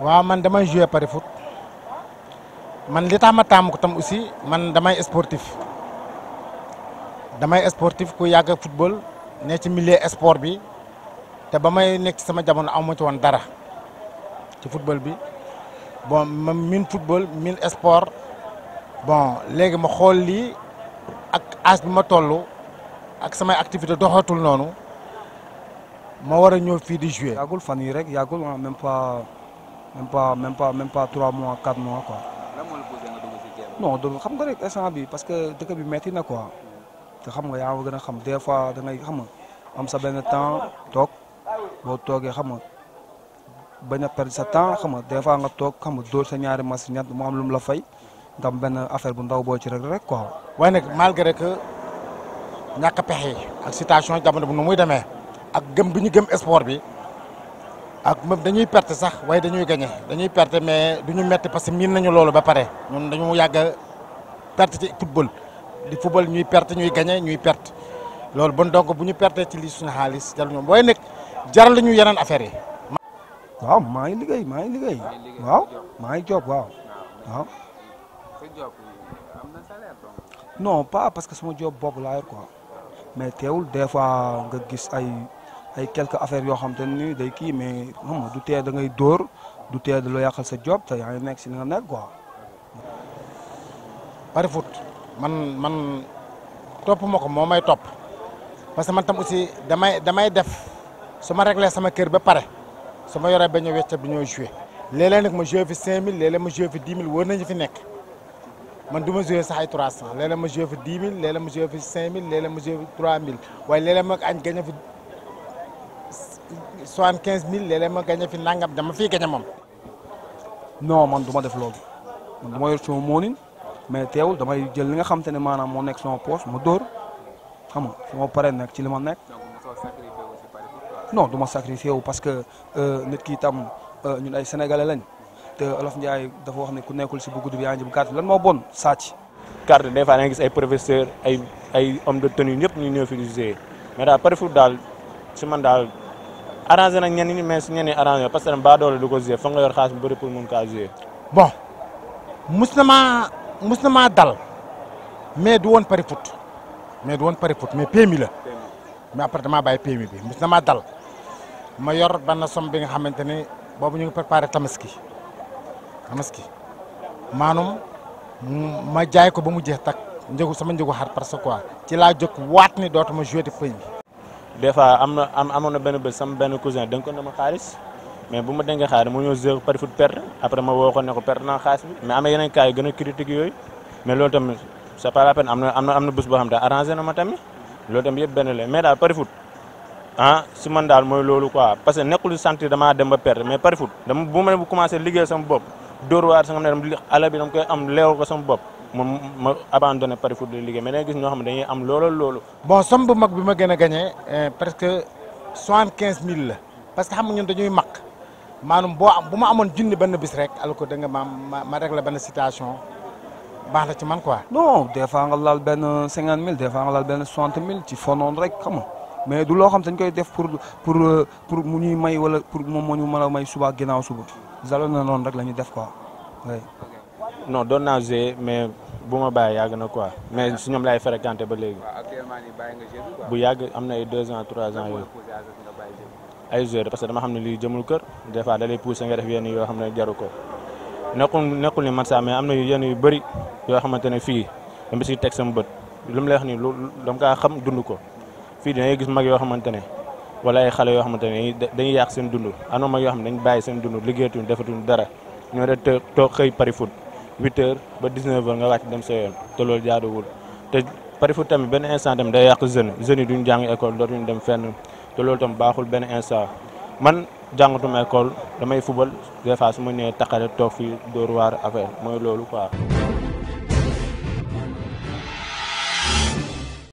waaw man damay jouer pari foot man li tax ma taamu ko tam aussi man damay sportif damay sportif ku yàgg football ne ci milieu sport bi te ba may nekk ci sama jamono amu ci woon dara ci football bi bon ma min football min sport bon léegi ma xool lii ak âge bi ma toll ak samay activité doxatul noonu ma war a ñëw fii di jouer. yàggul fan yii rek yàggul même pas même pas même pas même pas trois mois quatre mois quoi. lan moo la poussé nga dugg si jéem non donc xam nga rek instant bi parce que dëkk bi metti na quoi te xam nga yaa ma gën a xam des fois da ngay xam nga am sa benn temps toog boo toogee xam nga bañ a perdre sa temps xam nga des fois nga toog xam nga dóor sa ñaari match ñett mu am lu mu la fay nga am benn affaire bu ndaw boo ci rek rek quoi. waaye nag malgré que ñàkk a pexe ak situation jamono bu nu muy demee ak gëm bi ñu gëm sport bi ak même dañuy perte sax waaye dañuy gagné dañuy perte mais du ñu metti parce que miin nañu loolu ba pare ñun dañu yàgg a perte ci football di football ñuy perte ñuy gagné ñuy perte loolu bon donc bu ñu perte ci lii suñu xaalis jarul ñoom waaye nag jaral ñu yeneen affaires yi. waaw maa ngi liggéey maa ngi liggéey waaw maa ngi job waaw waaw sa job am na salaire donc. non pas parce que sama job bopp laa yor quoi mais teewul des fois nga gis ay ay quelques affaires yoo xam te ni day kii mais xam nga du tee da ngay dóor du tee da loo yàqal sa job te yaa ngi nekk si li nga nekk quoi. pari foot man man topp ma ko moo may topp parce que man tam aussi damay damay def su ma réglé sama kër ba pare su ma yoree bañ a wecc bi ñoo joué léeg-léeg nag ma joué fi 5000 léeg-léeg ma joué fi 10 000 wër nañu fi nekk man du ma joué sax ay 300 léeg-léeg ma joué fi 10 000 léeg-léeg ma joué fi 5000 léeg-léeg ma joué fi 3000 waaye léeg-léeg ma añ gañ a fi 75000 léeg-léeg ma gañ a fi nangam dama fii gañ a moom. non man du ma def loolu man du ma yor sama moonin mais teewul damay jël li nga xam te ne maanaam moo nekk sama poche ma dóor xam nga su ma paree nekk ci li ma nekk. donc mosoo sacrifié wu si pari foot quoi. non du ma sacrifié wu parce que nit ki itam ñun ay sénégalais lañ te Olof Ndiaye dafa wax ne ku nekkul si bu gudd bi yaa ngi bu gàtt lan moo bon sàcc. carte des fois da nga gis ay professeur ay ay homme de tenue ñëpp ñu ñëw fi di jouer mais daal pari foot daal si man daal arrangé na ñenn ñi mais si ñenn ñi arrangé parce que ba doole du ko jouer foog nga yor xaalis bu bëri pour mun kaa jouer. bon mus na maa mus na maa dal mais du woon pari foot mais du woon pari foot mais PMI la mais après damaa bàyyi PMI bi mus na maa dal ma yor benn somme bi nga xamante ne boobu ñu ngi préparé tamaski tamaski maanaam ma jaay ko ba mu jeex tak njëgu sama njëgu xar parce que quoi ci laa jóg waat ni dootuma joué di PMI des fois am na am amoon na benn bés sama benn cousin dénk ko na ma xaalis mais bu ma dénkee xaalis mu ñëw jouer pari foot perte après ma woo ko ne ko perte naa xaalis bi mais am na yeneen cas yu gën a critique yooyu mais loolu tamit c'est pas la peine am na am na am na bés boo xam ne arrangé na ma tamit loolu tamit yëpp benn la mais daal pari foot ah si man daal mooy loolu quoi parce que nekkul sentir damaa dem ba perte mais pari foot dama bu ma bu commencé liggéey sama bopp dóor waar sa nga xam ne dam ala bi dama koy am leewal ko sama bopp moom ma abandonné pari foot di liggéey mais da gis ñoo xam ne dañuy am loolu loolu bon somme bu mag bi ma gën a gagné presque soixante quinze mille la parce que xam nga ñun dañuy mag maanaam boo am bu ma amoon junni benn bis rek alors que da nga ma ma ma réglé benn situation baax na ci man quoi. non des fois nga laal benn cinquante mille des fois nga laal benn soixante mille ci fonoon rek xam nga mais du loo xam dañ koy def pour pour pour mu ñuy may wala pour moom moo ñu mën a may suba ak ginnaaw suba zalo na noonu rek la ñuy def quoi oui. non doon naa jouer mais bu ma bàyyi yàgg na quoi mais si ñoom laay fréquenté ba léegi waaw actuellement nii bàyyi nga jeu bi quoi. bu yàgg am na ay deux ans trois ans moo yooyu la poussé à ce que nga bàyyi jeu bi. ay joueurs parce que dama xam ne lii jëmul kër des fois da lay poussé nga def yenn yoo xam ne jaru ko nekkul nekkul ni man sax mais am na yenn yu bëri yoo xamante ne fii dama siy teg sama bët lu mu lay wax nii lu dama kaa xam dund ko fii dangay gis mag yoo xamante ne wala ay xale yoo xamante ne dañuy yàq seen dund am na mag yoo xam ne dañu bàyyi seen dund liggéeyatuñ defatuñ dara ñoo de te toog xëy pari foot 8 heures ba 19 heures nga wàcc dem sa yoon te loolu jaaduwul te pari foot tamit benn instant tamit day yàq jeune jeunes yi duñ jàng école dootuñ dem fenn te loolu tam baaxul benn instant man jàngatuma école damay fubal des fois su ma ñëwee taxale toog fii dóor waar affaire mooy loolu quoi.